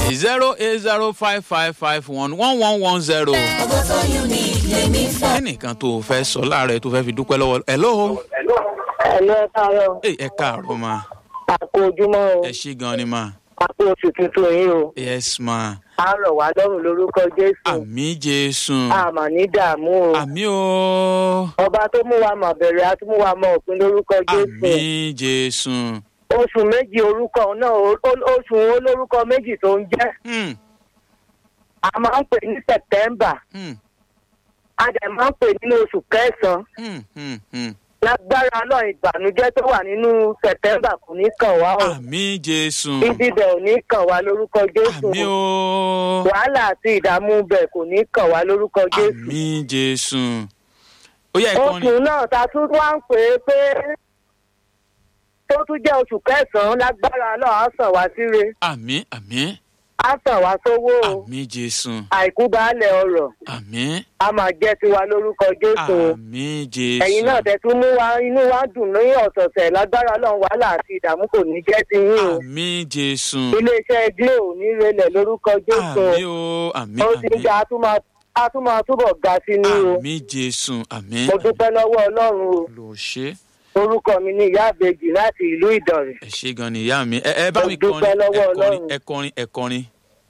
zero eight zero five five five one one one one zero. ọgbọ́n tó unique lèmi fẹ́. ẹnìkan tó o fẹ́ sọ láàárọ̀ tó fẹ́ fi dúpẹ́ lọ́wọ́ hello. ẹ̀lọ́ káàárọ̀ Hey, ẹ káàárọ̀ ma àpò ojúmọ́ o ẹ ṣí gan ni ma àpò oṣù tuntun yìí o yes ma á rọ̀ wá lọ́rùn lórúkọ jésù àmì jésù àmà ní dààmú o àmì o ọba tó mú wa mọ̀ bẹ̀rẹ̀ á tún mú wa mọ̀ òpin lórúkọ jésù àmì jésù oṣù méjì orúkọ náà o- o- oṣù olórúkọ méjì tó ń jẹ́ Hmm, a máa ń pè ní september hmm, a dẹ̀ máa ń pè nínú oṣù kẹsàn-án hmm, hmm, hmm. lágbára náà ìbànújẹ́ tó wà nínú september kò ní kàn wá o àmì jésù ibi bẹ̀ ò ní kàn wá lórúkọ jésù àmì o wàhálà àti ìdààmú bẹ̀ kò ní kàn wá lórúkọ jésù. àmì jésù ó yẹ ìkànnì oṣù náà ta tún wá ń pè é pé tó tún jẹ́ oṣù kẹsàn-án lágbára náà á sàn wá síre àmì àmì á sàn wá sówó o àmì jésù àìkú baálẹ̀ ọ̀rọ̀ àmì a máa jẹ́ tiwa lórúkọ jésù o. àmì jésù ẹ̀yin náà tẹ̀ tún mú wa inú wa dùn ní ọ̀sọ̀ọ̀sẹ̀ lágbára náà wàhálà àti ìdààmú kò ní jẹ́ ti yín o. àmì jésù iléeṣẹ́ glo ní relẹ̀ lórúkọ jésù o. àmì o àmì ó ti ń àmì ga a tún máa- a tún máa túbọ̀ ga sí ní o. àmì jésù àmì mo dúpẹ́ lọ́wọ́ ọlọ́run o. lò ṣe orúkọ mi ní ìyá àbèjì láti ìlú ìdọ̀rẹ̀. ẹ ṣe gan ni ìyá mi ẹ ẹ bá Mo mi dúpẹ́ kọrin lọ́wọ́ ẹ kọrin Ọlọ́run. ẹ kọrin ẹ kọrin.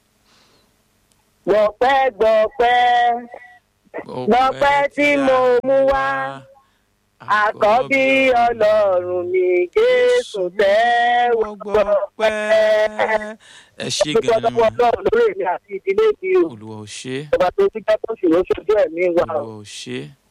gbọ̀pẹ́ gbọ̀pẹ́ Gbọpẹ́ tí mo mú wá, àkọ́bí ọlọ́run mi jésù tẹ́wọ́ gbọ̀pẹ́. ẹ ṣe dúpẹ́ gan ni lọ́wọ́ ọlọ́run lórí èmi àti ìdílé mi o. olùwà ò ṣe ọba tó ti jẹ́ tó sì ló ṣojú ẹ̀mí wa o. olùwà ò ṣe